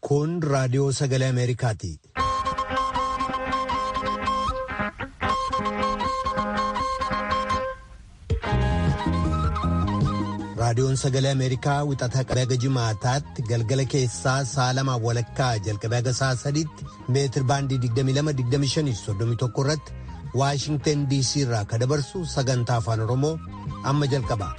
Kun raadiyoo sagalee Ameerikaati. Raadiyoon sagalee Ameerikaa wixata qabee haga jimaataatti galgala keessaa sa'a lamaaf walakkaa jalqabee haga sa'a sadiitti meetir baandii 22-25-31 irratti Waashingtan DC irraa ka dabarsu sagantaa afaan Oromoo amma jalqaba.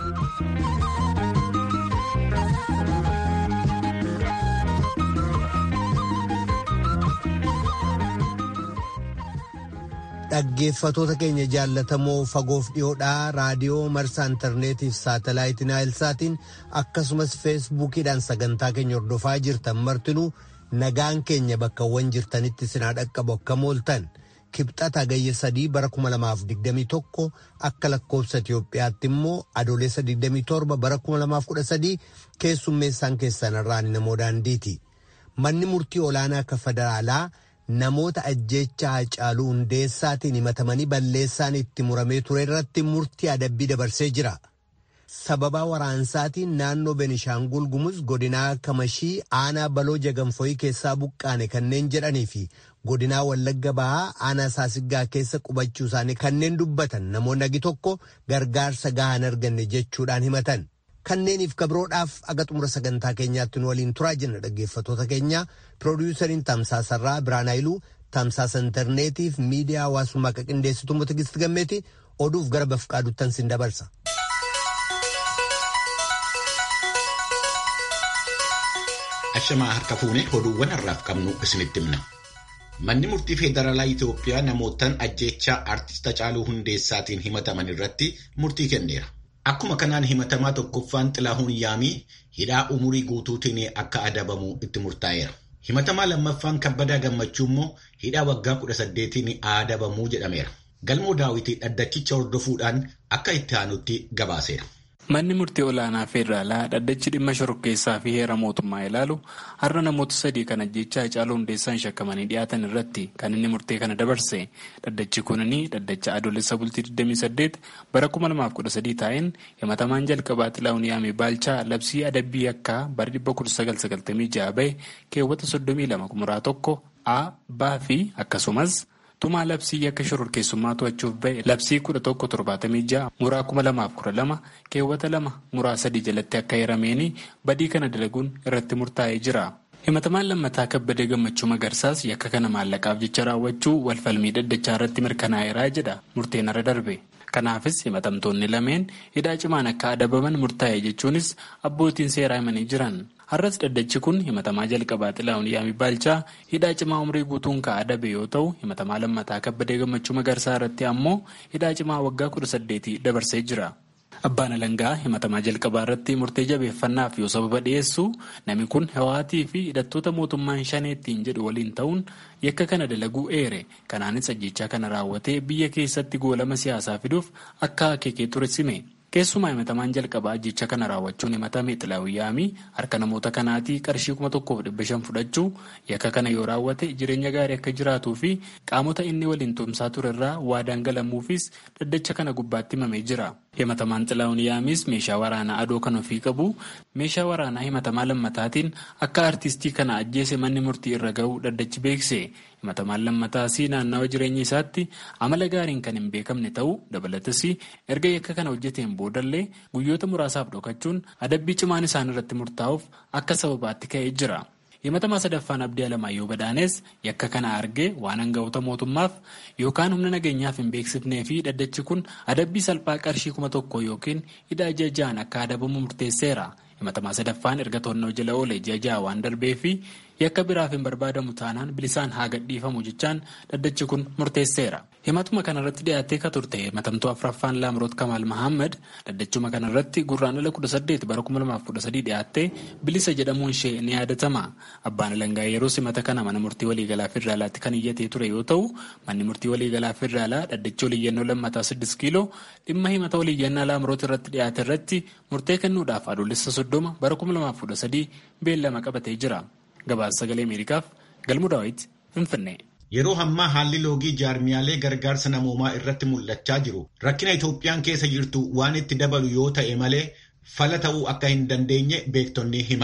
Dhaggeeffatoota keenya jaallatamoo fagoof dhiyoodhaa raadiyoo marsaa intarneetiif saatalaayitii naayilsaatiin akkasumas feesbuukiidhaan sagantaa keenya hordofaa jirtan martinuu nagaan keenya bakkawwan jirtanitti sinaa dhaqqabu akka mooltan kibxata gayya sadii bara 2021 akka lakkoofsa Itoophiyaatti immoo adoolessa 27 bara 2013 keessummeessaan keessanirraan namoo daandiiti. Manni murtii olaanaa akka federaalaa. namoota ajjeechaa Hacaaluu Hundeessaatiin himatamanii balleessaan itti muramee ture irratti murtii adabbii dabarsee jira. Sababaa waraansaatiin naannoo Benishaangul Gumuz godinaa Kamashii aanaa baloo jagamfoyii keessaa buqqaane kanneen jedhanii fi godinaa Wallagga Bahaa aanaa Saasiggaa keessa qubachuu isaanii kanneen dubbatan namoonni agi tokko gargaarsa gahaa hin arganne jechuudhaan himatan. Kanneeniif kabroodhaaf aga xumura sagantaa keenyaatti nu waliin turaa jenna dhaggeeffatoota keenya piroodiyusariin tamsaasarraa Biraan Haayiluu tamsaasa intarneetiif miidiyaa hawaasummaa akka qindeessitu Motigisti Gammeeti oduuf gara bafqaaduttan sin dabarsa. Ashamaa harka fuunee oduuwwan har'aaf qabnu isinitti himna. Manni murtii Federaalaa Itoophiyaa namootaan ajjeechaa Aartist Hacaaluu Hundeessaatiin himataman irratti murtii kenneera. Akkuma kanaan himatamaa tokkoffaan Xilaahuun Yaamii hidhaa umurii guutuutiin akka adabamu itti murtaa'eera. Himatamaa lammaffaan Kabbadaa Gammachuu immoo hidhaa waggaa kudha saddeetiin adabamuu jedhameera. Galmoo daawwitii dhaddachicha hordofuudhaan akka itti aanutti gabaaseera. Manni murtii olaanaa federaalaa dhaddachi dhimma shorokkeessaa fi heera mootummaa ilaalu har'a namoota sadii kan ajjeechaa Hacaaluu Hundeessaan shakkamanii dhiyaatan irratti kan inni murtee kana dabarse. Dhaddachi kunini dhaddacha adoolessa bultii 28 bara 2013 taa'een himatamaan jalqabaa Xilaahun Yaamee Baalchaa labsii adabbii yakkaa bara 1996 bahe keewwata 32 kumuraa tokko A, B fi akkasumas. tumaa labsii yakka shororkeessummaa to'achuuf bahe labsii kudha tokko torbaatamii ja'a muraa kuma lamaaf kudha lama keewwata lama muraa sadii jalatti akka hirameen badii kana dalaguun irratti murtaa'ee jira. himatamaan lammataa kabbadee gammachuu magarsaas yakka kana maallaqaaf jecha raawwachuu walfalmii dhaddachaa irratti mirkanaa'eeraa jedha murteen irra darbe. kanaafis himatamtoonni lameen hidhaa cimaan akka adabaman murtaa'e jechuunis abbootiin seeraa himanii jiran. har'as dhaddachi kun himatamaa jalqabaa xilaa'uun yaamii baalchaa hidhaa cimaa umrii guutuun kan adabe yoo ta'u himatamaa lammataa kabbadee gammachuu magarsaa irratti ammoo hidhaa cimaa waggaa kudha saddeetii dabarsee jira. Abbaan alangaa himatamaa jalqabaa irratti murtee jabeeffannaaf yoo sababa dhiyeessu namni kun hawaatii fi hidhattoota mootummaan shaneettiin jedhu waliin ta'uun yakka kana dalaguu eere kanaanis ajjechaa kana raawwatee biyya keessatti goolama siyaasaa fiduuf akka akeekee ture sime. keessumaa himatamaan jalqabaa ajjecha kana raawwachuun himatame xilaa'uun yaamii harka namoota kanaatii qarshii kuma tokkoof dhibba shan fudhachuu yakka kana yoo raawwate jireenya gaarii akka jiraatuu fi qaamota inni waliin tumsaa ture irraa waadaan galamuufis dhaddacha kana gubbaatti himamee jira. himatamaan xilaa'uun yaamiis meeshaa waraanaa adoo kan ofii qabu meeshaa waraanaa himatamaa lammataatiin akka aartistii kana ajjeese manni murtii irra ga'uu dhaddachi beekse. himatamaan lammataasii naannawa jireenya isaatti amala gaariin kan hin beekamne ta'uu dabalatas erga yakka kana hojjeteen boodallee guyyoota muraasaaf dhokachuun adabbii cimaan isaan irratti murtaa'uuf akka sababaatti ka'ee jira. himatamaa sadaffaan abdii alamaayyoo badaanes yakka kana argee waan hanga'oota mootummaaf yookaan humna nageenyaaf hin beeksifnee fi dhaddachi kun adabbii salphaa qarshii kuma tokko yookiin hidhaa ji'a ja'aan akka adabamu murteesseera. himatamaa sadaffaan erga to'annoo jala oole ji'a ja'a waan darbee fi yakka biraaf hin barbaadamu taanaan bilisaan haa gadhiifamu jechaan dhaddachi kun murteesseera. himatuma kanarratti dhiyaattee ka turte himatamtuu afraffaan laamroot kamaal mahammad dhaddachuma kanarratti gurraandhala kudha saddeet bara kuma lamaaf kudha sadii dhiyaattee bilisa jedhamuun ishee ni yaadatama. abbaan alangaa yeroo simata kana mana murtii waliigalaa federaalaatti kan iyyatee ture yoo ta'u manni murtii waliigalaa federaalaa dhaddachi waliiyyannoo lammataa siddis kiiloo dhimma himata waliiyyannaa laamroot irratti dhiyaate irratti murtee kennuudhaaf adoolessa soddoma bara kuma lamaaf kudha sadii beellama qabatee jira. gabaasa sagalee ameerikaaf galmu daawit finfinnee. Yeroo ammaa haalli loogii jaarmiyaalee gargaarsa namoomaa irratti mul'achaa jiru rakkina Itoophiyaan keessa jirtu waan itti dabalu yoo ta'e malee fala ta'uu akka hin dandeenye beektonni himan.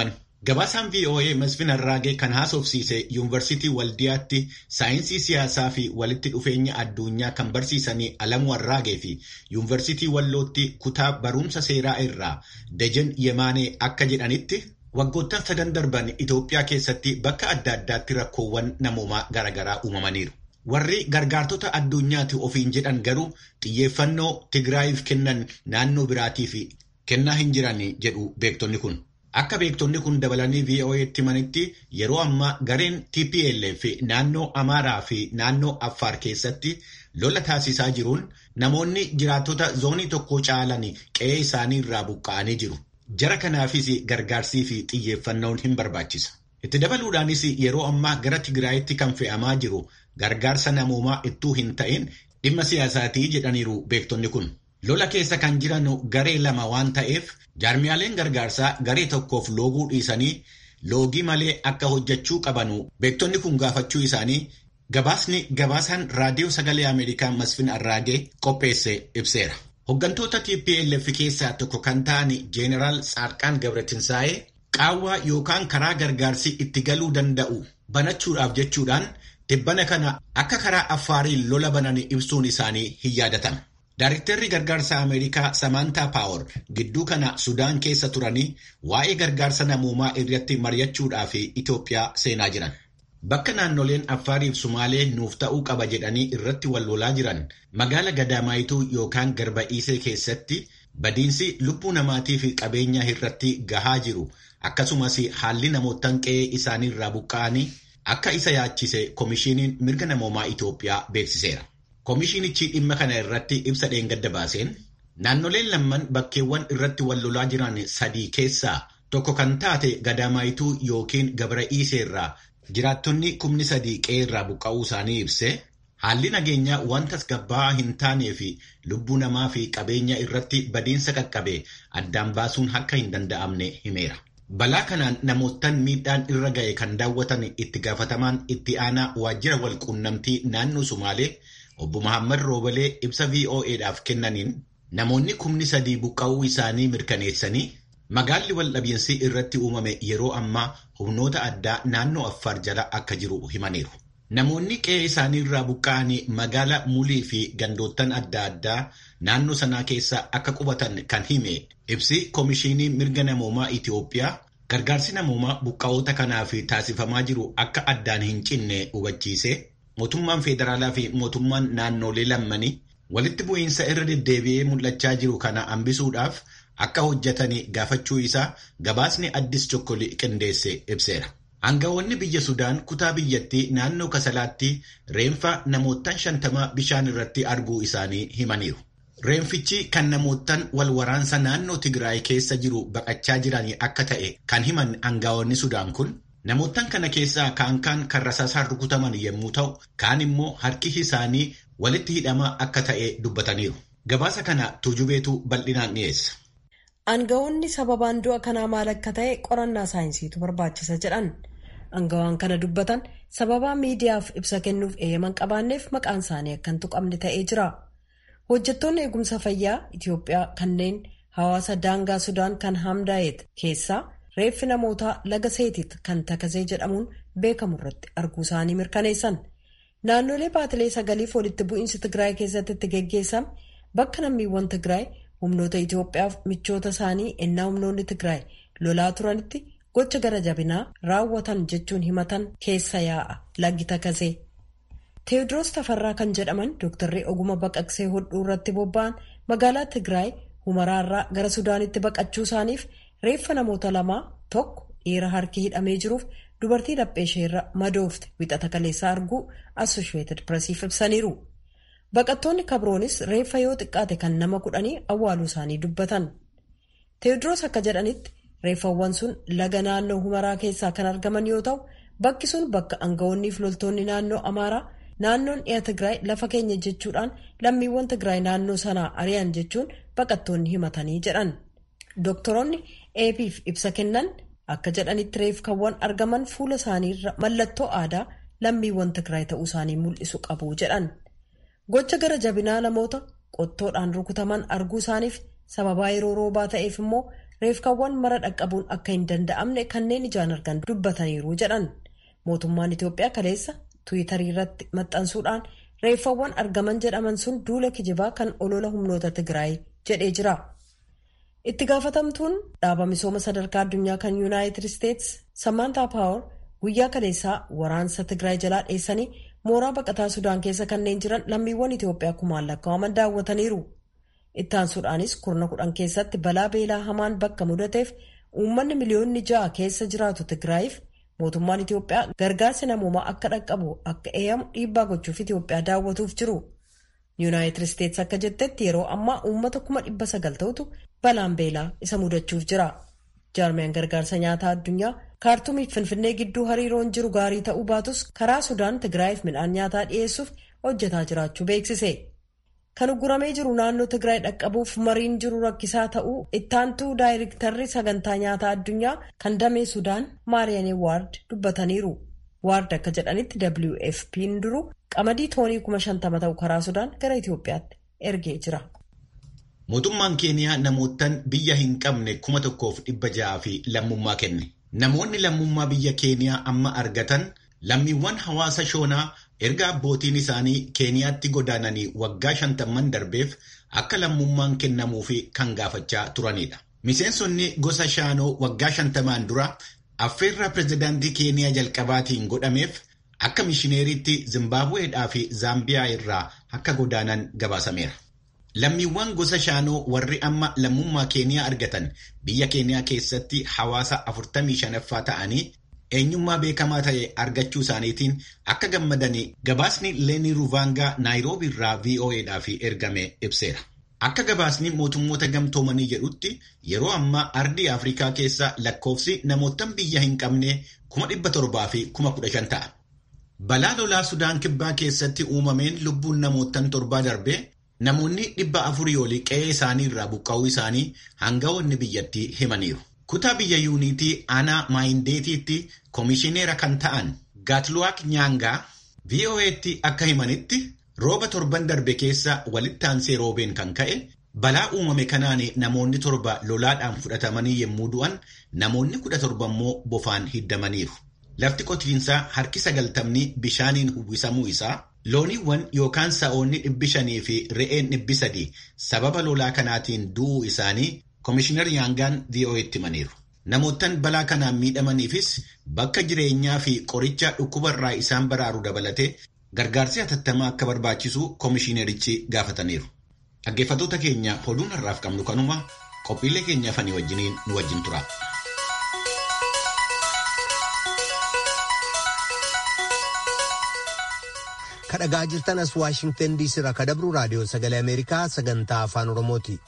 Gabaasaan VOA Masfin Arraagee kan haasofsiise yuunivarsiitii Waldiyaatti saayinsii siyaasaa fi walitti dhufeenya addunyaa kan barsiisanii Alamuu Arraagee fi yuunivarsiitii Wallootti kutaa barumsa seeraa irraa Dejen Yemaanee akka jedhanitti waggoottan sadan darban Itoophiyaa keessatti bakka adda addaatti rakkoowwan namoomaa garaagaraa uumamaniiru. Warri gargaartota addunyaati ofiin jedhan garuu xiyyeeffannoo Tigraayiif kennan naannoo biraatii fi kennaa hin jiran jedhu beektonni kun. Akka beektonni kun dabalanii VOA'tti himanitti yeroo ammaa gareen TPLF naannoo Amaaraa fi naannoo Affaar keessatti lola taasisaa jiruun namoonni jiraattota zoonii tokko caalan qe'ee isaanii irraa buqqa'anii jiru. Jara kanaafis gargaarsii fi xiyyeeffannoon hin barbaachisa. Itti dabaluudhaanis yeroo ammaa gara Tigraayitti kan fe'amaa jiru gargaarsa namoomaa ittuu hin ta'in dhimma siyaasaatii jedhaniiru beektonni kun. Lola keessa kan jiran garee lama waan ta'eef jaarmiyaaleen gargaarsaa garee tokkoof looguu dhiisanii loogii malee akka hojjechuu qabanu beektonni kun gaafachuu isaanii gabaasni gabaasaan raadiyoo sagalee Ameerikaa Masfin Arraagee qopheesse ibseera. Hooggantoota TPLF keessaa tokko kan ta'an Jeeneraal Saarqaan Gabratinsaa'ee qaawwaa yookaan karaa gargaarsi itti galuu danda'u banachuudhaaf jechuudhaan tibbana kana akka karaa affaariin lola banan ibsuun isaanii hin yaadatama. Daariktarri gargaarsa Ameerikaa Samantaa Paawar gidduu kana Sudaan keessa turanii waa'ee gargaarsa namoomaa irratti mari'achuudhaaf Itoophiyaa seenaa jiran. Bakka naannoleen Affaariif Sumaalee nuuf ta'uu qaba jedhanii irratti wal lolaa jiran magaala Gadaamaayituu yookaan Garba'iisee keessatti badiinsi lubbuu namaatii fi qabeenyaa irratti gahaa jiru akkasumas haalli namootaan qe'ee isaanii irraa buqqa'anii akka isa yaachise Komishiiniin mirga namoomaa Itoophiyaa beeksiseera. Komishiinichi dhimma kana irratti ibsa dheengadda baaseen naannoleen lamman bakkeewwan irratti wal lolaa jiran sadii keessaa tokko kan taate Gadaamaayituu yookiin Gabra'iisee irraa jiraattonni kumni sadii qe'ee irraa buqqa'uu isaanii ibse haalli nageenyaa wanta tasgabbaa'aa hin taanee fi lubbuu namaa fi qabeenya irratti badiinsa qaqqabe addaan baasuun akka hin danda'amne himeera. Balaa kanaan namootaan miidhaan irra ga'e kan daawwatan itti gaafatamaan itti aanaa waajjira walquunnamtii naannoo Sumaalee obbo Mahammad Roobalee ibsa VOA'dhaaf kennaniin namoonni kumni sadii buqqa'uu isaanii mirkaneessanii magaalli waldhabiinsi irratti uumame yeroo ammaa humnoota addaa naannoo Affaar jala akka jiru himaniiru. Namoonni qe'ee isaanii irraa buqqa'anii magaala Mulii fi gandoottan adda addaa naannoo sanaa keessa akka qubatan kan hime ibsi Komishinii Mirga Namoomaa Itoophiyaa gargaarsi namoomaa buqqa'oota kanaaf taasifamaa jiru akka addaan hin cinne hubachiise mootummaan federaalaa fi mootummaan naannolee lammanii walitti bu'iinsa irra deddeebi'ee mul'achaa jiru kana hambisuudhaaf akka hojjetanii gaafachuu isaa gabaasni addis chokkoli qindeesse ibseera. Aangawoonni biyya Sudaan kutaa biyyattii naannoo Kasalaatti reenfa namootaan shantamaa bishaan irratti arguu isaanii himaniiru. Reenfichi kan namootaan wal waraansa naannoo Tigraay keessa jiru baqachaa jiran akka ta'e kan himan aangawoonni Sudaan kun namootaan kana keessaa kaan kaan kan rasaasaan rukutaman yommuu ta'u kaan immoo harki isaanii walitti hidhamaa akka ta'e dubbataniiru. Gabaasa kana tuujubeetu bal'inaan dhiyeessa. Aangawoonni sababaan du'a kanaa maal akka ta'e qorannaa saayinsiitu barbaachisa jedhan. Aangawaan kana dubbatan sababaa miidiyaaf ibsa kennuuf eeyyaman qabaanneef maqaan isaanii akka hin tuqamne ta'ee jira. Hojjettoonni eegumsa fayyaa Itoophiyaa kanneen hawaasa daangaa Sudaan kan Hamdaayet keessaa reeffi namootaa laga seetit kan takasee jedhamuun beekamu irratti arguu isaanii mirkaneessan. Naannolee baatilee sagaliif walitti bu'iinsi Tigraay keessatti itti geggeessame bakka lammiiwwan Tigraay humnoota Itoophiyaaf michoota isaanii ennaa humnoonni Tigraay lolaa turanitti gocha gara jabinaa raawwatan jechuun himatan keessa yaa'a laggi takasee. Teewodiroos Tafarraa kan jedhaman dooktarri oguma baqaqsee hodhuu irratti bobba'an magaalaa Tigraay humaraarraa gara Sudaanitti baqachuu isaaniif reeffa namoota lamaa tokko dhiira harki hidhamee jiruuf dubartii laphee isheerra madoofte wixata kaleessaa arguu Assosheetid Presiif ibsaniiru. Baqattoonni kabroonis reeffa yoo xiqqaate kan nama kudhanii awwaaluu isaanii dubbatan. Teewodiroos akka jedhanitti reeffawwan sun laga naannoo humaraa keessaa kan argaman yoo ta'u bakki sun bakka aangawoonniif loltoonni naannoo Amaaraa naannoon dhiya Tigraay lafa keenya jechuudhaan lammiiwwan Tigraay naannoo sanaa ari'an jechuun baqattoonni himatanii jedhan. Doktoroonni eebiif ibsa kennan akka jedhanitti reeffawwan argaman fuula isaaniirra mallattoo aadaa lammiiwwan Tigraay ta'uu isaanii mul'isu qabu jedhan. Gocha gara jabinaa namoota qottoodhaan rukutaman arguu isaaniif sababaa yeroo roobaa ta'eef immoo reefkaawwan mara dhaqqabuun akka hin danda'amne kanneen ijaan argan dubbataniiru jedhan mootummaan itiyoophiyaa kaleessa tuwitarii irratti maxxansuudhaan reeffawwan argaman jedhaman sun duula kijibaa kan olola humnoota tigraay jedhee jira itti gaafatamtuun dhaaba misooma sadarkaa addunyaa kan yuunaayitid isteets samaantaa paawar guyyaa kaleessaa waraansa tigraay jalaa dheessanii mooraa baqataa sudaan keessa kanneen jiran lammiiwwan itiyoophiyaa kumaan lakkaa'aman daawwataniiru ittaansuudhaanis kurna kudhan keessatti balaa beelaa hamaan bakka mudateef uummanni miliyoonni ja'a keessa jiraatu tigraayiif mootummaan itiyoophiyaa gargaarsi namoomaa akka dhaqqabu akka eeyyamu dhiibbaa gochuuf itiyoophiyaa daawwatuuf jiru yuunaayitid isteets akka jettetti yeroo ammaa uummata kuma dhibba sagal ta'utu balaan beelaa isa mudachuuf jira jaarmiyaan gargaarsa nyaataa addunyaa kaartumiif finfinnee gidduu hariiroon jiru gaarii ta'uu baatus karaa sudaan tigraayiif midhaan nyaataa dhiyeessuuf hojjetaa jiraachuu beeksise. kan uguramee jiru naannoo tigraay dhaqqabuuf mariin jiru rakkisaa ta'uu ittaantuu daayirektarri sagantaa nyaataa addunyaa kan damee sudaan maariyaane waard dubbataniiru waard akka jedhanitti wfp'n duru qamadii toonii kuma shantama ta'u karaa sudaan gara itiyoophiyaatti ergee jira. mootummaan keeniyaa namootaan biyya hin qabne kuma tokkoof dhibba ja'aa fi lammummaa kenne namoonni lammummaa biyya keeniyaa amma argatan lammiiwwan hawaasa shoonaa. erga abbootiin isaanii keeniyaatti godaananii waggaa shantamman darbeef akka lammummaan kennamuufi kan gaafachaa turanidha. Miseensonni gosa shaanoo waggaa shantamaan dura affeerraa pirezidaantii keeniyaa jalqabaatiin godhameef akka mishineeriitti Zimbaabuweedhaa fi Zaambiyaa irraa akka godaanan gabaasameera. Lammiiwwan gosa shaanoo warri amma lammummaa keeniyaa argatan biyya keeniyaa keessatti hawaasa 45ffaa ta'anii eenyummaa beekamaa ta'e argachuu isaaniitiin akka gammadanii gabaasni leenii ruvaangaa naayiroobii irraa vo'edhaaf ergame ibseera. Akka gabaasni mootummoota gamtoomanii jedhutti yeroo ammaa ardii Afrikaa keessa lakkoofsi namootaan biyya hin qabne kuma dhibba torbaa fi kuma kudha shan ta'a. Balaa lolaa Sudaan kibbaa keessatti uumameen lubbuun namootaan torbaa darbee namoonni dhibba afurii olii qe'ee isaanii irraa buqqa'uu isaanii hangawoonni biyyattii himaniiru. Kutaa biyya yuunitii aanaa maayindeetiitti koomishineera kan ta'an Gaatluwaak Nyaangaa VOA'tti akka himanitti rooba torban darbe keessa walitti aansee roobeen kan ka'e balaa uumame kanaan namoonni torba lolaadhaan fudhatamanii yommuu du'an namoonni kudha torba immoo bofaan hiddamaniiru. Lafti qotiinsaa harki sagaltamni bishaaniin uwwisamuu isaa looniiwwan yookaan sa'oonni dhibbi shanii fi re'een dhibbi sadii sababa lolaa kanaatiin du'uu isaanii Koomishinar Yaangaan VOA'tti himaniiru. Namoottan balaa kanaan miidhamaniifis bakka jireenyaa fi qoricha dhukkubarraa isaan baraaru dabalatee gargaarsi hatattamaa akka barbaachisu koomishinerichi gaafataniiru. Dhaggeeffattoota keenya oduun har'aaf qabnu kanuma qophiilee keenya fanii wajjiniin nu wajjin tura. Kadhagaa jirtan as Waashingtan DC irraa kadabru raadiyoo sagalee Ameerikaa sagantaa afaan Oromooti.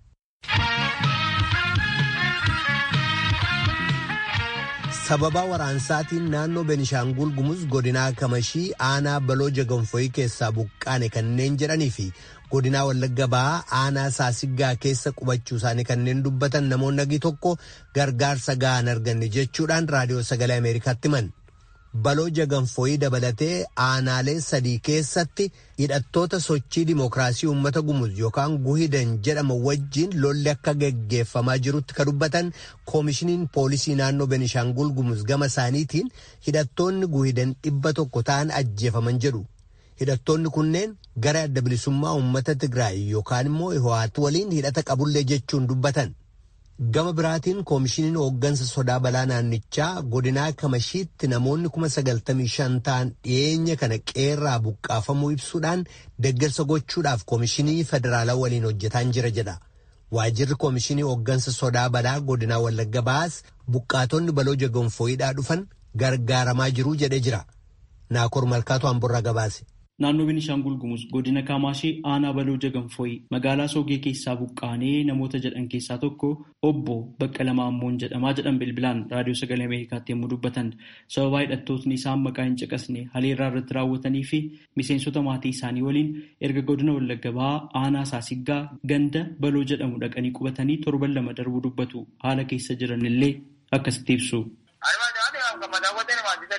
sababa waraansaatiin naannoo Benishaangul Gumuz godinaa Kamashii aanaa baloo jaganfoyii keessaa buqqaane kanneen jedhanii fi godinaa Wallagga Bahaa aanaa Saasiggaa keessa qubachuu isaanii kanneen dubbatan namoonni nagi tokko gargaarsa gahaan arganne jechuudhaan raadiyoo sagalee Ameerikaatti himan. baloo jaganfoyii dabalatee aanaalee sadii keessatti hidhattoota sochii dimookiraasii uummata gumuz yookaan guhidan jedhama wajjiin lolli akka geggeeffamaa jirutti ka dubbatan koomishiniin poolisii naannoo benishaangul gumuz gama isaaniitiin hidhattoonni guhidan dhibba tokko ta'an ajjeefaman jedhu. hidhattoonni kunneen gara adda bilisummaa uummata tigraay yookaan immoo hiwaat waliin hidhata qabullee jechuun dubbatan. gama biraatiin koomishiniin hooggansa sodaa balaa naannichaa godinaa kamashiitti namoonni kuma sagaltamii shan ta'an dhiyeenya kana qeerraa buqqaafamuu ibsuudhaan deeggarsa gochuudhaaf koomishinii federaalaa waliin hojjetaan jira jedha. Waajirri koomishinii hooggansa sodaa balaa godinaa Wallagga Bahaas buqqaatonni baloo jaganfooyidhaa dhufan gargaaramaa jiruu jedhee jira. Naakoor Malkaatu Hamburraa gabaase. Naannoo Beenishaangul Gumuz godina Kaamaashee aanaa baloo jaganfooyi magaalaa Soogee keessaa buqqaanee namoota jedhan keessaa tokko obbo Baqqala Maammoon jedhamaa jedhan bilbilaan raadiyoo sagalee Ameerikaatti yommuu dubbatan sababaa hidhattootni isaan maqaa hin caqasne haleerraa irratti raawwatanii fi miseensota maatii isaanii waliin erga godina Wallagga Bahaa aanaa Saasiggaa ganda baloo jedhamu dhaqanii qubatanii torban lama darbuu dubbatu haala keessa jiran illee akkasitti ibsu.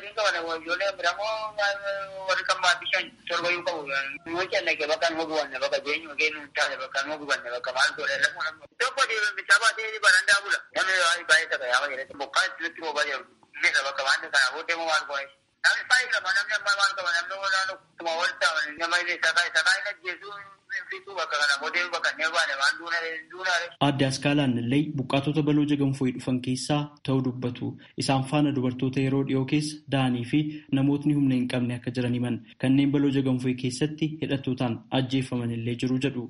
sadiin qaban ijoollee biramoo warri kan maatii shan torbayyuu qabu. Yoo callaqe bakka nama gubanne bakka jeenyu geenu hin taane bakka nama gubanne bakka maal godhe lafu namni. Tokko bisaa baatee barandaa bula. Namni baay'ee takka yaama jedhee bokkaa itti roobaa jiru. Inni bakka waan kana booddee moo maal godhe. Namni baay'ee qaba namni amma maal qaba namni waan akkuma wal ta'an nama illee sakaa sakaa hin ajjeesu fiixuu bakka kana booddee bakka hin baane waan duunare. Aadde Askaalaan illee buqqaatota baloo jagamfooyi dhufan keessaa ta'uu dubbatu. Isaan faana dubartoota yeroo dhiyoo keessa da'anii fi namootni humna hin qabne akka jiran himan. Kanneen baloo jagamfooyi keessatti hidhattootaan ajjeefaman illee jiru jedhu.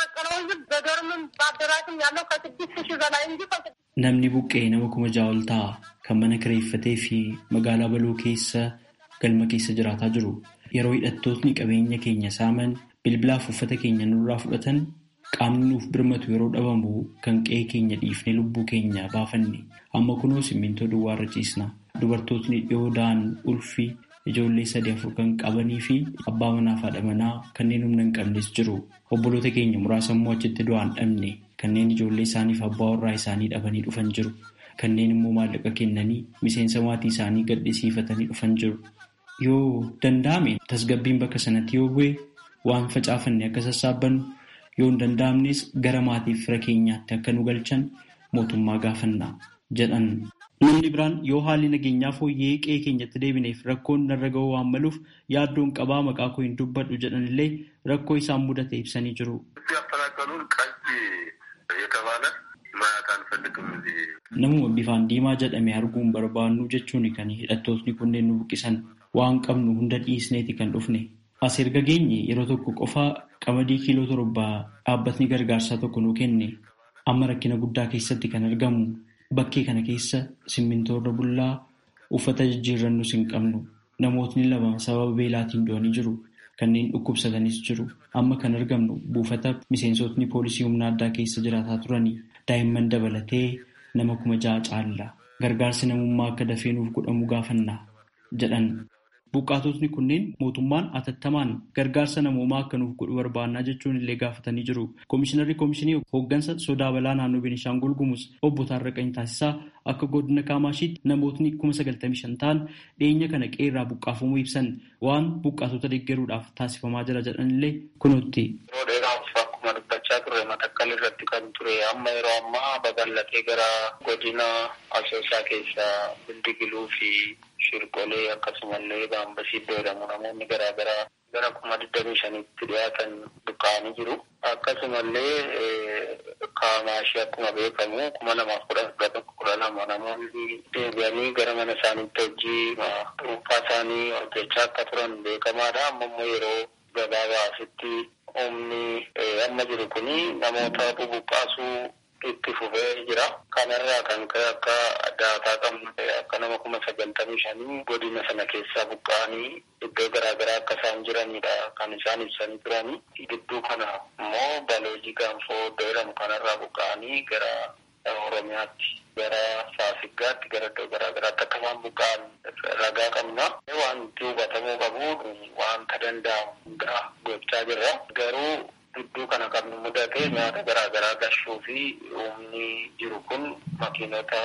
Namni buqqee nama kuma ja'a ol ta'a kan mana kireeffatee fi magaalaa baloo keessa galma keessa jiraataa jiru. Yeroo hidhattootni qabeenya keenya saaman bilbilaaf uffata keenya nurraa fudhatan qaamni nuuf birmatu yeroo dhabamu kan qe'ee keenya dhiifnee lubbuu keenya baafanne amma kunoo simmintoo duwwaarra ciisna. Dubartootni dhiyoo da'an ulfii ijoollee sadii afur kan qabanii fi abbaa manaa fi haadha manaa kanneen humna hin qabnes jiru. Obboloota keenya muraasa immoo achitti du'aan dhabne kanneen ijoollee isaaniif abbaa warraa isaanii dhabanii dhufan jiru. Kanneen immoo maallaqa kennanii miseensa maatii isaanii gadhisiifatanii dhufan jiru. Yoo danda'ame tasgabbiin bakka sanatti yoo bu'e waan facaafanne akka sassaabbannu yoo hin danda'amnes gara maatiif fira keenyaatti akka nu galchan mootummaa gaafanna jedhan. Namni biraan yoo haalli nageenyaa fooyya'ee qe'ee keenyatti deebineef rakkoon narra ga'uu waan maluuf yaaddoon qabaa maqaa koo hin dubbadhu jedhan illee rakkoo isaan mudate ibsanii jiru. Namuma bifaan diimaa jedhame arguun barbaannu jechuun kan hidhattootni kunneen nu buqqisan waan qabnu hunda dhiisneeti kan dhufne. As erga geenye yeroo tokko qofaa qamadii kiiloo torbaa dhaabbatni gargaarsaa tokko nu kenne amma rakkina guddaa keessatti kan argamu bakkee kana keessa simmintoorra bullaa uffata jijjiirrannus hin qabnu namootni lama sababa beelaatiin du'anii jiru kanneen dhukkubsatanis jiru amma kan argamnu buufata miseensotni poolisii humna addaa keessa jiraataa turanii daa'imman dabalatee nama kuma ja'a caalla gargaarsi namummaa akka dafee nuuf godhamu gaafanna jedhan. Buqqaatotni kunneen mootummaan atattamaan gargaarsa namoomaa akka nuuf godhu barbaannaa jechuun illee gaafatanii jiru. Komishinarri Komishinii hooggansa sodaa balaa naannoo Beenishaangul Gumuz obbo Taarraqanii Taasisaa akka godina Kaamashiitti namootni kuma sagaltamii shan ta'an dhiyeenya kana qeerraa buqqaafamuu ibsan waan buqqaatota deeggaruudhaaf taasifamaa jira jedhan illee kunuutti. Yeroo dheeraaf akkuma dubbachaa turre matakkal irratti kan ture amma yeroo ammaa babal'atee gara godina asoosaa keessaa bildigiluu fi shirqolee akkasumallee baambasii jedhamu namoonni garaagaraa gara kuma digdamii shanitti dhiyaatan buqqa'anii jiru. Akkasumallee kaamaashii akkuma beekamu kuma lamaaf kudha kudha tokko kudha lama namoonni deebi'anii gara mana isaaniitti hojii dhuunfaa isaanii hojjechaa akka turan beekamaadha. Amma immoo yeroo gabaabaasitti humni amma jiru kuni namoota bubuqqaasuu itti fufee jira. Kanarraa kan ka'e akka daataa qabnu akka nama kuma sagaltamii shanii godina sana keessaa buqqa'anii iddoo garaagaraa akka isaan jiranidha kan isaan ibsanii turani. Gidduu kana immoo baloojii gaanfoo iddoo jedhamu kanarraa buqqa'anii gara Oromiyaatti gara Faasiggaatti gara iddoo garaagaraatti akka isaan buqqa'an ragaa qabna. Wanti hubatamuu qabu wanta danda'amu hundaa gochaa jirra. Garuu gidduu kana kan mudate nyaata garaagaraa gashuu fi humni jiru kun makiinota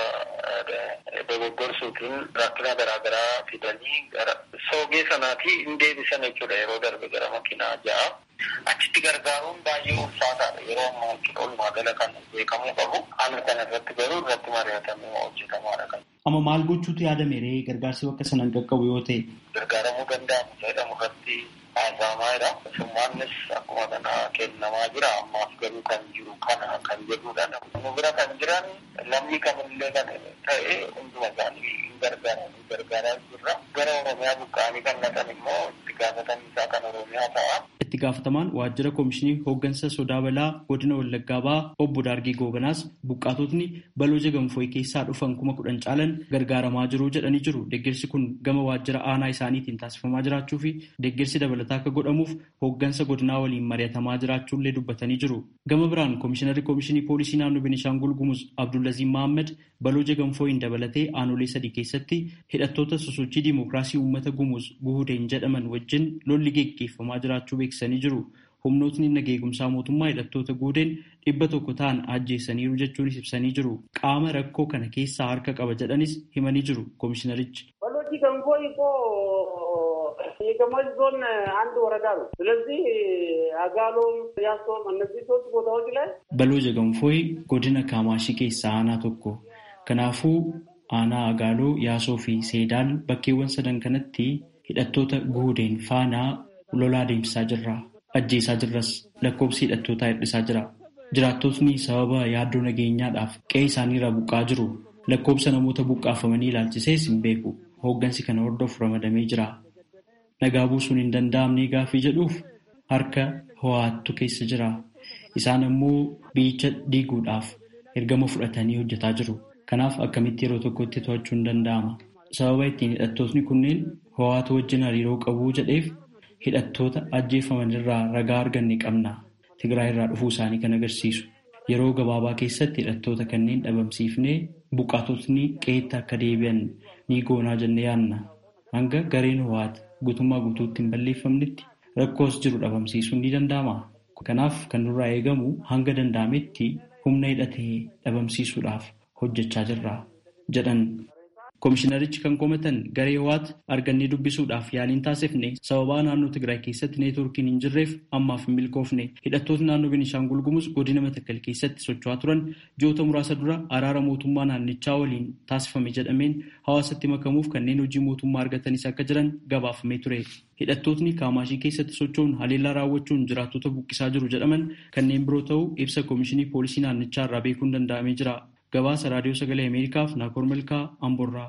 dogoggorsuutiin rakkina garaagaraa fidanii gara soogee sanaati hin deebisan jechuudha yeroo darbe gara makiinaa ja'a. Achitti gargaaruun baay'ee ulfaataadha yeroo ammaa jechuudha walumaa gala kan beekamuu qabu. Haala kana irratti garuu irratti mari'atamee hojjetamaadha kan. Amma maal gochuutu yaadame ree gargaarsi bakka sanaan qaqqabu yoo ta'e? Gargaaramuu danda'amu jedhamu irratti haasa'amaa jira. Summaannis akkuma kana kennamaa jira. Ammaaf garuu kan jiru kana kan jedhudha. Nu bira kan jiran lammii kamillee kan ta'e hunduma isaanii hin gargaaran gargaaraa jirra. Gara Oromiyaa buqqa'anii kan naqan immoo itti gaafatamni isaa kan Oromiyaa ta'a. Itti gaafatamaan waajjira koomishinii hooggansa sodaa balaa godina Wallaggaa ba'aa obbo Daargee Goobanaas buqqaatotni baloo jagamfooyi keessaa dhufan kuma kudhan caalan gargaaramaa jiru jedhanii jiru. Deeggarsi kun gama waajjira aanaa isaaniitiin taasifamaa jiraachuu fi deeggarsi dabalataa akka godhamuuf hooggansa godinaa waliin mari'atamaa jiraachuullee dubbatanii jiru. Gama biraan koomishinarri koomishinii poolisii naannoo Beenishaangul Gumuz Abdullaziin Mahammad baloo jagamfooyin dabalatee aanolee sadii keessatti hidhattoota sosochii diimokiraasii uummata Gumuz guhudeen jedhaman wajjin lolli geggeeffamaa jiraachuu beeksisanii jiru. Humnootni nageegumsaa mootummaa hidhattoota guhudeen dhibba tokko ta'an ajjeesaniiru jechuunis ibsanii jiru. Qaama rakkoo kana keessaa harka qaba jedhanis himanii jiru koomishinarichi. ገንፎይ እኮ የገማሽ ዞን አንድ ወረዳ ነው። ስለዚህ አጋሎም፣ ያሶም እነዚህ ሶስት ቦታዎች ላይ በሎ ጀገንፎይ ጎድነ ካማሺ ኬሳ አና ቶኮ ከናፉ aanaa agaaloo yaasoo fi seedaan bakkeewwan sadan kanatti hidhattoota guudeen faanaa lolaa deemsisaa jirra ajjeesaa jirras lakkoobsi hidhattootaa hir'isaa jira jiraattotni sababa yaaddoo nageenyaadhaaf qe'ee isaaniirraa buqqaa jiru lakkoobsa namoota buqqaafamanii ilaalchisees hin beeku hooggansi kana hordofu ramadamee jira nagaa buusuun hin danda'amne gaaffii jedhuuf harka ho'aattu keessa jira isaan ammoo biyyicha diiguudhaaf ergama fudhatanii hojjetaa jiru. Kanaaf akkamitti yeroo tokkotti to'achuu hin danda'ama. Sababa ittiin hidhattootni kunneen ho'aatu wajjin hariiroo qabu jedheef hidhattoota ajjeefaman irraa ragaa arganne qabna. Tigraay irraa dhufuu isaanii kan agarsiisu. Yeroo gabaabaa keessatti hidhattoota kanneen dhabamsiifnee buqqaatotni qe'eetti akka deebi'an ni goonaa jennee yaadna. Hanga gareen ho'aati guutummaa guutuutti hin balleeffamnetti rakkoos jiru dhabamsiisuun ni danda'ama. Kanaaf kan nurraa eegamu hanga danda'ametti humna hidhatee dhabamsiisuudhaaf. hojjechaa jirra jedhan Komishinarichi kan komatan garee ho'aat argannee dubbisuudhaaf yaaliin taasifne sababaa naannoo Tigraay keessatti neetwoorkiin hin jirreef ammaaf hin milkoofne hidhattoota naannoo Beenishaangul Gumuz godina Matakkal keessatti socho'aa turan ji'oota muraasa dura araara mootummaa naannichaa waliin taasifame jedhameen hawaasatti makamuuf kanneen hojii mootummaa argatanis akka jiran gabaafamee ture. Hidhattootni kaamaashii keessatti socho'uun haleellaa raawwachuun jiraattota buqqisaa jiru jedhaman kanneen biroo ta'uu ibsa Komishinii Poolisii naannichaa irraa beekuun danda'amee jira. Gabaasa Raadiyoo Sagalee Ameerikaaf Naakoor Malkaa Amborraa.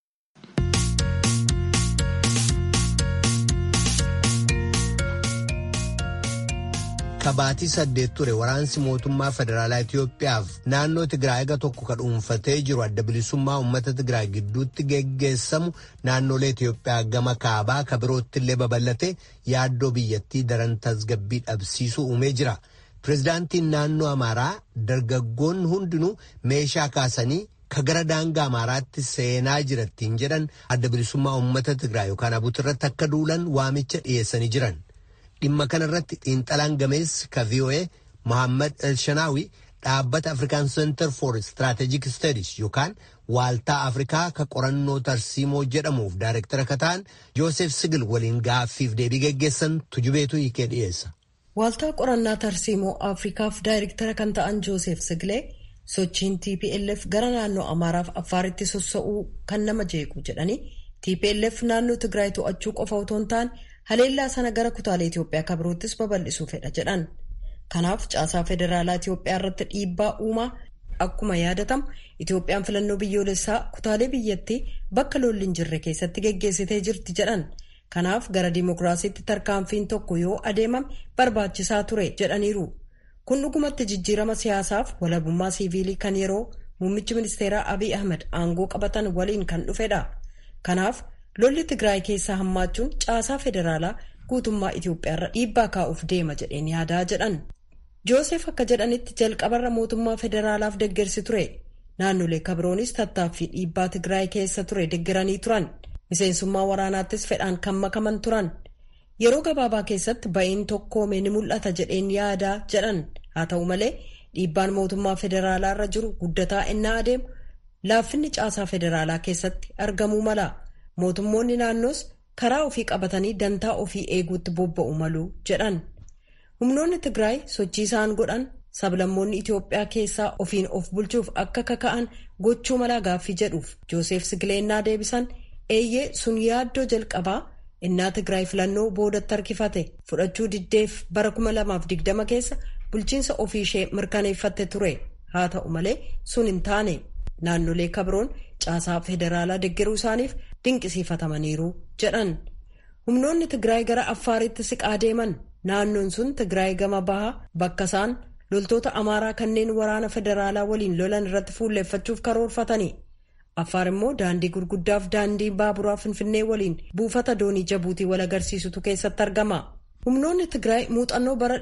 Kabaatii saddeet ture waraansi mootummaa federaalaa Itoophiyaaf naannoo Tigraay eega tokko ka dhuunfatee jiru adda bilisummaa uummata Tigraay gidduutti geggeessamu naannolee Itoophiyaa gama kaabaa ka birootti illee babal'ate yaaddoo biyyattii daran tasgabbii dhabsiisuu uumee jira. Pireezidaantiin naannoo Amaaraa dargaggoonni hundinuu meeshaa kaasanii ka gara daangaa Amaaraatti seenaa jirattiin jedhan adda bilisummaa uummata Tigraay yookaan abuutirratti akka duulan waamicha dhiyeessanii jiran. Dhimma kanarratti xiinxalaan gameessi ka VOA Mohaammed Elshanaawi dhaabbata Afrikaan Center for Strategic Studies yookaan waaltaa Afrikaa ka qorannoo tarsiimoo jedhamuuf daayirektara ka ta'an Joosef Sigil waliin gaaffiif deebii geggeessan tujubeetu hiikee dhiyeessa. Waaltaa qorannaa tarsiimoo Afrikaaf daayirektara kan ta'an Joosef Sigilee sochiin TPLF gara naannoo Amaaraaf Affaaritti sossa'uu kan nama jeequ jedhanii TPLF naannoo Tigraay to'achuu qofa otoo hin taane haleellaa sana gara kutaalee Itoophiyaa kan biroottis babal'isuu fedha jedhan. Kanaaf caasaa federaalaa Itoophiyaa irratti dhiibbaa uumaa akkuma yaadatamu Itoophiyaan filannoo biyyoolessaa kutaalee biyyattii bakka lolli hin jirre keessatti geggeessitee jirti jedhan. Kanaaf gara dimokiraasiitti tarkaanfiin tokko yoo adeemame barbaachisaa ture jedhaniiru. Kun dhugumatti jijjiirama siyaasaaf walabummaa siiviilii kan yeroo muummichi ministeeraa Abiy Ahmed aangoo qabatan waliin kan dhufedha. Kanaaf lolli Tigraay keessaa hammaachuun caasaa federaalaa guutummaa Itoophiyaarra dhiibbaa kaa'uuf deema jedheen yaadaa jedhan. Joosef akka jedhanitti jalqabarra mootummaa federaalaaf deggersi ture. Naannolee kabiroonis tattaaffii dhiibbaa Tigraay keessa ture deggeranii turan. Miseensummaa waraanaattis fedhaan kan makaman turan. Yeroo gabaabaa keessatti ba'iin tokkoome ni mul'ata jedheen yaadaa jedhan. Haa ta'u malee dhiibbaan mootummaa federaalaa irra jiru guddataa innaa adeemu laaffinni caasaa federaalaa keessatti argamuu mala. Mootummoonni naannoos karaa ofii qabatanii dantaa ofii eeguutti bobba'u malu jedhan. Humnoonni Tigraay sochii isaan godhan sablammoonni Itoophiyaa keessaa ofiin of bulchuuf akka kaka'an gochuu malaa gaaffii jedhuuf Joosef Sigileennaa deebisan eeyyee sun yaaddoo jalqabaa innaa Tigraay filannoo boodatti harkifate fudhachuu diddeef bara 2020 keessa bulchiinsa ofii ishee mirkaneeffatte ture haa ta'u malee sun hin taane naannolee kabroon caasaa federaalaa deggeruu isaaniif dinqisiifatamaniiru jedhan humnoonni Tigraay gara Affaaritti siqaa deeman naannoon sun Tigraay gama bahaa bakka isaan loltoota Amaaraa kanneen waraana federaalaa waliin lolan irratti fuulleeffachuuf karoorfatani. Affaar immoo daandii gurguddaaf daandii baaburaa Finfinnee waliin buufata doonii Jabuutii wal agarsiisutu keessatti argama. Humnoonni Tigraay muuxannoo bara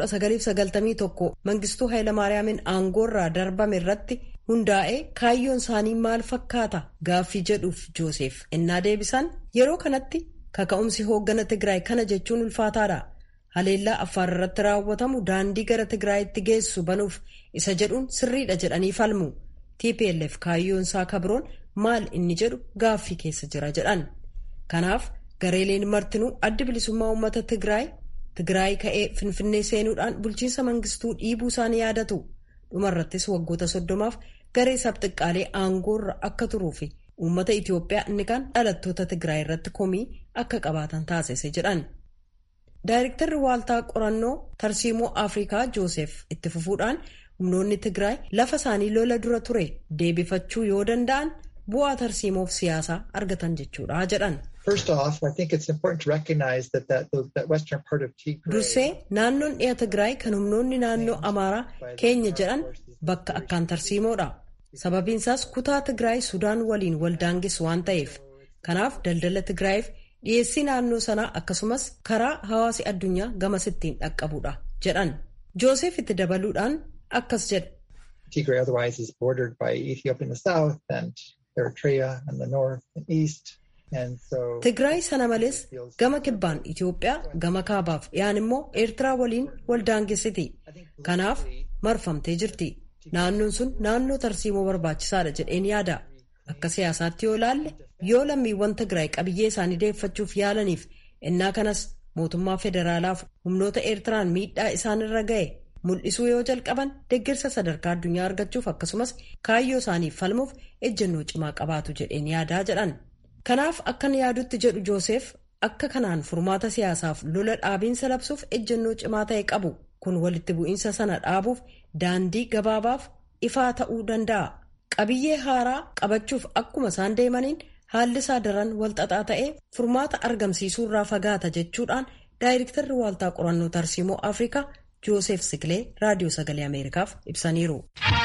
1991 Mangistuu Hayilamaariyaamiin aangoorraa darbame irratti hundaa'ee kaayyoon isaanii maal fakkaata gaaffii jedhuuf Joosef innaa deebisan yeroo kanatti kaka'umsi hooggana Tigraay kana jechuun ulfaataadha. Haleellaa Affaar irratti raawwatamu daandii gara Tigraayitti geessu banuuf isa jedhuun sirriidha jedhanii falmu. TPLF kaayyoon isaa kabroon maal inni jedhu gaaffii keessa jira jedhan. Kanaaf gareeleen martinuu addi bilisummaa uummata Tigraay Tigraay ka'ee Finfinnee seenuudhaan bulchiinsa mangistuu dhiibuu isaanii yaadatu. Dhumarrattis waggoota soddomaaf garee sabxiqqaalee aangoorra akka turuu fi uummata Itoophiyaa inni kan dhalattoota Tigraay irratti komii akka qabaatan taasise jedhan. Daayirektarri waaltaa qorannoo tarsiimoo Afrikaa Joosef itti fufuudhaan humnoonni Tigraay lafa isaanii lola dura ture deebifachuu yoo danda'an bu'aa tarsiimoof siyaasaa argatan jechuudha jedhan. Dursee naannoon dhiya Tigraay kan humnoonni naannoo Amaaraa keenya jedhan bakka akkaan tarsiimoodha. Sababiin isaas kutaa Tigraay Sudaan waliin wal daangessu waan ta'eef. Kanaaf daldala Tigraayiif dhiyeessii naannoo sanaa akkasumas karaa hawaasi addunyaa gamasittiin dhaqqabudha jedhan. Joosef itti dabaluudhaan akkas jedha. Tigray otherwise is bordered by Ethiopia in the south and Eritrea in the north and east. Tigraay sana malees gama kibbaan Itoophiyaa gama kaabaaf dhiyaan immoo Eertiraa waliin wal daangessiti. Kanaaf marfamtee jirti. Naannoon sun naannoo tarsiimoo barbaachisaadha jedheen yaada. Akka siyaasaatti yoo ilaalle yoo lammiiwwan Tigraay qabiyyee isaanii deeffachuuf yaalaniif innaa kanas mootummaa federaalaaf humnoota Eertiraan miidhaa isaanirra ga'e mul'isuu yoo jalqaban deeggarsa sadarkaa addunyaa argachuuf akkasumas kaayyoo isaaniif falmuuf ejjennoo cimaa qabaatu jedheen yaadaa jedhan. Kanaaf akkan yaadutti jedhu Joosef akka kanaan furmaata siyaasaaf lola dhaabiinsa labsuuf ejjennoo cimaa ta'e qabu kun walitti bu'iinsa sana dhaabuuf daandii gabaabaaf ifaa ta'uu danda'a. Qabiyyee haaraa qabachuuf akkuma isaan deemaniin haalli isaa daran walxaxaa ta'ee furmaata argamsiisuurraa fagaata jechuudhaan daayirektarri waaltaa qorannoo tarsiimoo Afrikaa Joosef Sikilee raadiyoo sagalee Ameerikaaf ibsaniiru.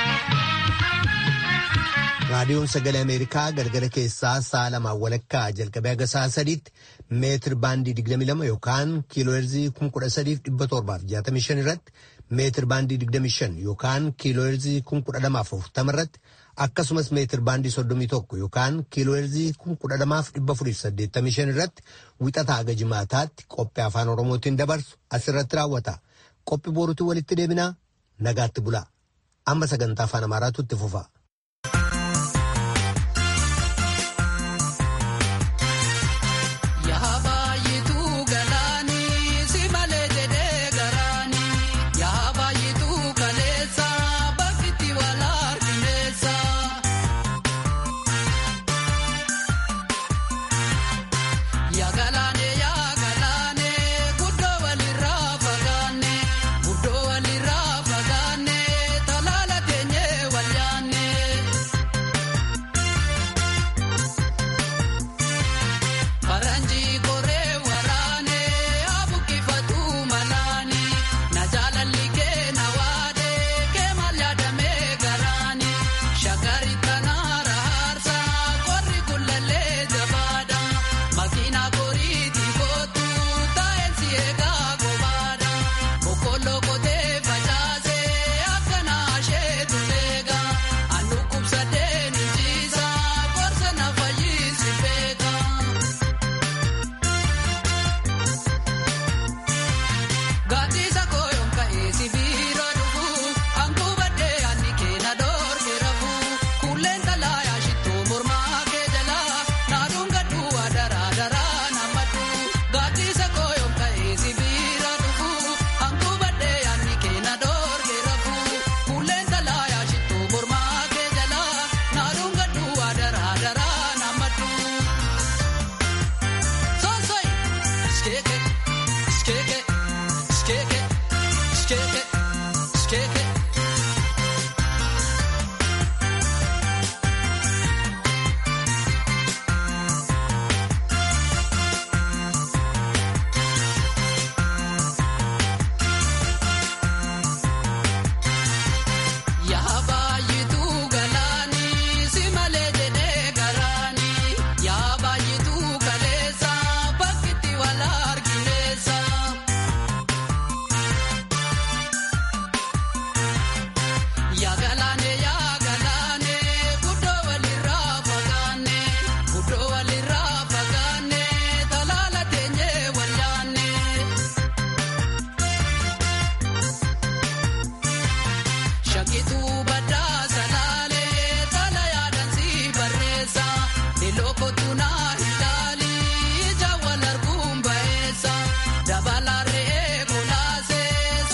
raadiyoon sagalee ameerikaa galgala keessaa sa'a lamaan walakkaa jalqabee haga sa'a sadiitti meetir baandii 22 yookaan kiilooherzii 13,765 irratti meetir baandii 25 yookaan kiilooherzii 1240 irratti akkasumas meetir baandii 31 yookaan kiilooherzii 12,485 irratti wixataa haga jimaataatti qophii afaan oromootiin dabarsu asirratti raawwata qophii boruutiin walitti deebinaa nagaatti bulaa amma sagantaa afaan amaaraatu itti fufa.